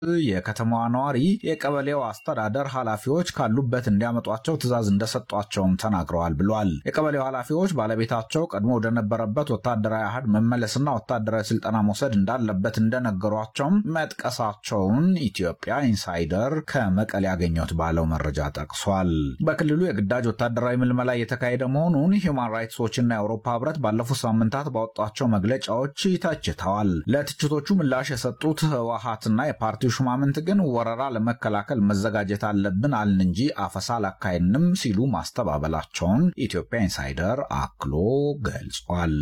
የከተማዋ ነዋሪ የቀበሌው አስተዳደር ኃላፊዎች ካሉበት እንዲያመጧቸው ትዕዛዝ እንደሰጧቸውም ተናግረዋል ብሏል። የቀበሌው ኃላፊዎች ባለቤታቸው ቀድሞ ወደነበረበት ወታደራዊ አህድ መመለስና ወታደራዊ ስልጠና መውሰድ እንዳለበት እንደነገሯቸውም መጥቀሳቸውን ኢትዮጵያ ኢንሳይደር ከመቀሌ ያገኘሁት ባለው መረጃ ጠቅሷል። በክልሉ የግዳጅ ወታደራዊ ምልመላ እየተካሄደ መሆኑን ሂውማን ራይትስ ዎችና የአውሮፓ ህብረት ባለፉት ሳምንታት ባወጧቸው መግለጫዎች ተችተዋል። ለትችቶቹ ምላሽ የሰጡት ህወሓትና የፓርቲው ሹማምንት ግን ወረራ ለመከላከል መዘጋጀት አለብን አልን እንጂ አፈሳ አላካሄድንም ሲሉ ማስተባበላቸውን ኢትዮጵያ ኢንሳይደር አክሎ ገልጿል።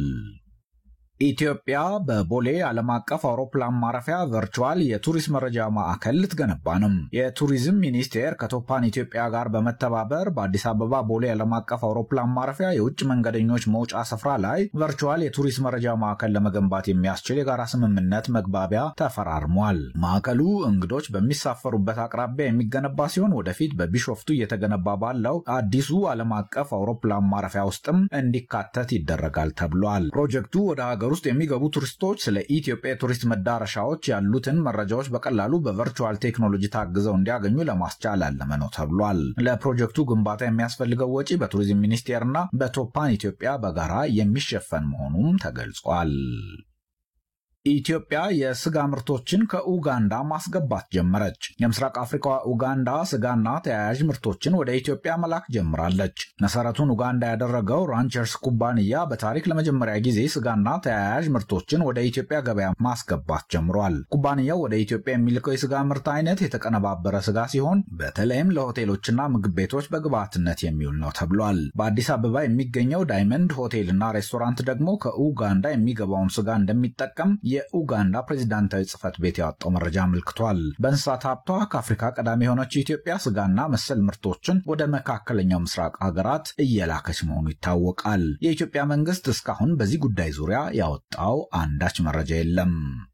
ኢትዮጵያ በቦሌ ዓለም አቀፍ አውሮፕላን ማረፊያ ቨርቹዋል የቱሪስት መረጃ ማዕከል ልትገነባ ነው። የቱሪዝም ሚኒስቴር ከቶፓን ኢትዮጵያ ጋር በመተባበር በአዲስ አበባ ቦሌ ዓለም አቀፍ አውሮፕላን ማረፊያ የውጭ መንገደኞች መውጫ ስፍራ ላይ ቨርቹዋል የቱሪስት መረጃ ማዕከል ለመገንባት የሚያስችል የጋራ ስምምነት መግባቢያ ተፈራርሟል። ማዕከሉ እንግዶች በሚሳፈሩበት አቅራቢያ የሚገነባ ሲሆን ወደፊት በቢሾፍቱ እየተገነባ ባለው አዲሱ ዓለም አቀፍ አውሮፕላን ማረፊያ ውስጥም እንዲካተት ይደረጋል ተብሏል። ፕሮጀክቱ ወደ ሀገር ውስጥ የሚገቡ ቱሪስቶች ስለ ኢትዮጵያ የቱሪስት መዳረሻዎች ያሉትን መረጃዎች በቀላሉ በቨርቹዋል ቴክኖሎጂ ታግዘው እንዲያገኙ ለማስቻል ያለመ ነው ተብሏል። ለፕሮጀክቱ ግንባታ የሚያስፈልገው ወጪ በቱሪዝም ሚኒስቴርና በቶፓን ኢትዮጵያ በጋራ የሚሸፈን መሆኑም ተገልጿል። ኢትዮጵያ የስጋ ምርቶችን ከኡጋንዳ ማስገባት ጀመረች። የምስራቅ አፍሪካ ኡጋንዳ ስጋና ተያያዥ ምርቶችን ወደ ኢትዮጵያ መላክ ጀምራለች። መሰረቱን ኡጋንዳ ያደረገው ራንቸርስ ኩባንያ በታሪክ ለመጀመሪያ ጊዜ ስጋና ተያያዥ ምርቶችን ወደ ኢትዮጵያ ገበያ ማስገባት ጀምሯል። ኩባንያው ወደ ኢትዮጵያ የሚልከው የስጋ ምርት አይነት የተቀነባበረ ስጋ ሲሆን በተለይም ለሆቴሎችና ምግብ ቤቶች በግብዓትነት የሚውል ነው ተብሏል። በአዲስ አበባ የሚገኘው ዳይመንድ ሆቴልና ሬስቶራንት ደግሞ ከኡጋንዳ የሚገባውን ስጋ እንደሚጠቀም የኡጋንዳ ፕሬዚዳንታዊ ጽህፈት ቤት ያወጣው መረጃ አመልክቷል። በእንስሳት ሀብቷ ከአፍሪካ ቀዳሚ የሆነችው ኢትዮጵያ ስጋና መሰል ምርቶችን ወደ መካከለኛው ምስራቅ ሀገራት እየላከች መሆኑ ይታወቃል። የኢትዮጵያ መንግስት እስካሁን በዚህ ጉዳይ ዙሪያ ያወጣው አንዳች መረጃ የለም።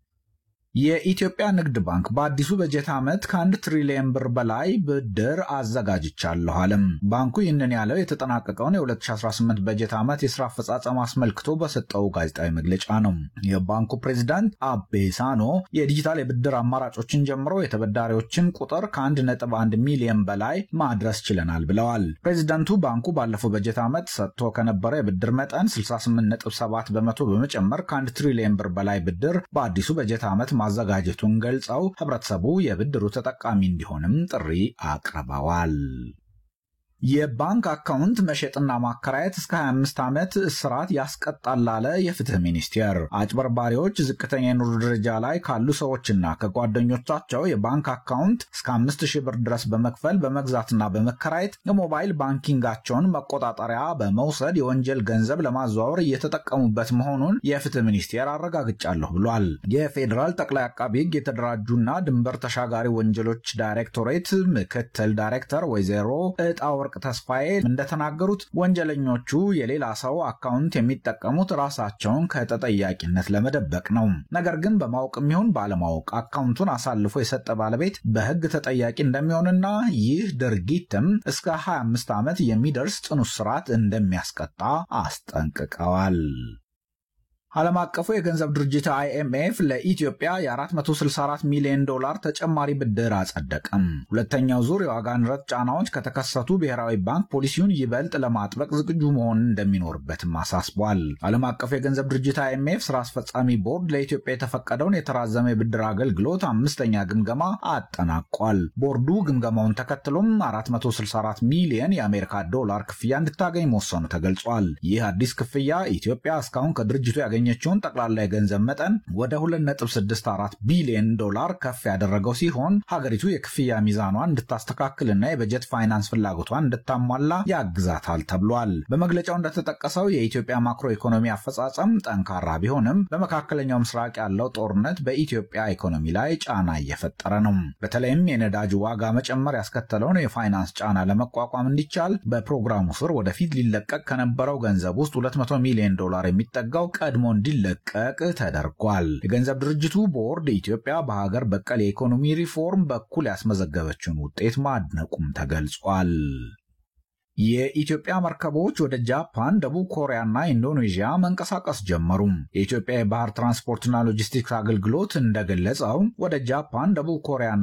የኢትዮጵያ ንግድ ባንክ በአዲሱ በጀት ዓመት ከአንድ ትሪሊየን ብር በላይ ብድር አዘጋጅቻለሁ አለም። ባንኩ ይህንን ያለው የተጠናቀቀውን የ2018 በጀት ዓመት የስራ አፈጻጸም አስመልክቶ በሰጠው ጋዜጣዊ መግለጫ ነው። የባንኩ ፕሬዚዳንት አቤ ሳኖ የዲጂታል የብድር አማራጮችን ጀምሮ የተበዳሪዎችን ቁጥር ከ1.1 ሚሊዮን በላይ ማድረስ ችለናል ብለዋል። ፕሬዚዳንቱ ባንኩ ባለፈው በጀት ዓመት ሰጥቶ ከነበረ የብድር መጠን 68.7 በመቶ በመጨመር ከአንድ ትሪሊየን ብር በላይ ብድር በአዲሱ በጀት ዓመት ማዘጋጀቱን ገልጸው ህብረተሰቡ የብድሩ ተጠቃሚ እንዲሆንም ጥሪ አቅርበዋል። የባንክ አካውንት መሸጥና ማከራየት እስከ 25 ዓመት እስራት ያስቀጣል አለ የፍትህ ሚኒስቴር። አጭበርባሪዎች ዝቅተኛ የኑሮ ደረጃ ላይ ካሉ ሰዎችና ከጓደኞቻቸው የባንክ አካውንት እስከ 5000 ብር ድረስ በመክፈል በመግዛትና በመከራየት የሞባይል ባንኪንጋቸውን መቆጣጠሪያ በመውሰድ የወንጀል ገንዘብ ለማዘዋወር እየተጠቀሙበት መሆኑን የፍትህ ሚኒስቴር አረጋግጫለሁ ብሏል። የፌዴራል ጠቅላይ አቃቢ ህግ የተደራጁና ድንበር ተሻጋሪ ወንጀሎች ዳይሬክቶሬት ምክትል ዳይሬክተር ወይዘሮ እጣ ወርቅ ተስፋዬ እንደተናገሩት ወንጀለኞቹ የሌላ ሰው አካውንት የሚጠቀሙት ራሳቸውን ከተጠያቂነት ለመደበቅ ነው። ነገር ግን በማወቅም ይሁን ባለማወቅ አካውንቱን አሳልፎ የሰጠ ባለቤት በህግ ተጠያቂ እንደሚሆንና ይህ ድርጊትም እስከ 25 ዓመት የሚደርስ ጽኑ እስራት እንደሚያስቀጣ አስጠንቅቀዋል። ዓለም አቀፉ የገንዘብ ድርጅት አይኤምኤፍ ለኢትዮጵያ የ464 ሚሊዮን ዶላር ተጨማሪ ብድር አጸደቀም። ሁለተኛው ዙር የዋጋ ንረት ጫናዎች ከተከሰቱ ብሔራዊ ባንክ ፖሊሲውን ይበልጥ ለማጥበቅ ዝግጁ መሆን እንደሚኖርበትም አሳስቧል። ዓለም አቀፉ የገንዘብ ድርጅት አይኤምኤፍ ስራ አስፈጻሚ ቦርድ ለኢትዮጵያ የተፈቀደውን የተራዘመ የብድር አገልግሎት አምስተኛ ግምገማ አጠናቋል። ቦርዱ ግምገማውን ተከትሎም 464 ሚሊዮን የአሜሪካ ዶላር ክፍያ እንድታገኝ መወሰኑ ተገልጿል። ይህ አዲስ ክፍያ ኢትዮጵያ እስካሁን ከድርጅቱ ያገኘ ችውን ጠቅላላ የገንዘብ መጠን ወደ 2.64 ቢሊዮን ዶላር ከፍ ያደረገው ሲሆን ሀገሪቱ የክፍያ ሚዛኗን እንድታስተካክልና የበጀት ፋይናንስ ፍላጎቷን እንድታሟላ ያግዛታል ተብሏል። በመግለጫው እንደተጠቀሰው የኢትዮጵያ ማክሮ ኢኮኖሚ አፈጻጸም ጠንካራ ቢሆንም በመካከለኛው ምስራቅ ያለው ጦርነት በኢትዮጵያ ኢኮኖሚ ላይ ጫና እየፈጠረ ነው። በተለይም የነዳጅ ዋጋ መጨመር ያስከተለውን የፋይናንስ ጫና ለመቋቋም እንዲቻል በፕሮግራሙ ስር ወደፊት ሊለቀቅ ከነበረው ገንዘብ ውስጥ 200 ሚሊዮን ዶላር የሚጠጋው ቀድሞ እንዲለቀቅ ተደርጓል። የገንዘብ ድርጅቱ ቦርድ ኢትዮጵያ በሀገር በቀል የኢኮኖሚ ሪፎርም በኩል ያስመዘገበችውን ውጤት ማድነቁም ተገልጿል። የኢትዮጵያ መርከቦች ወደ ጃፓን፣ ደቡብ ኮሪያና ኢንዶኔዥያ መንቀሳቀስ ጀመሩ። የኢትዮጵያ የባህር ትራንስፖርትና ሎጂስቲክስ አገልግሎት እንደገለጸው ወደ ጃፓን፣ ደቡብ ኮሪያና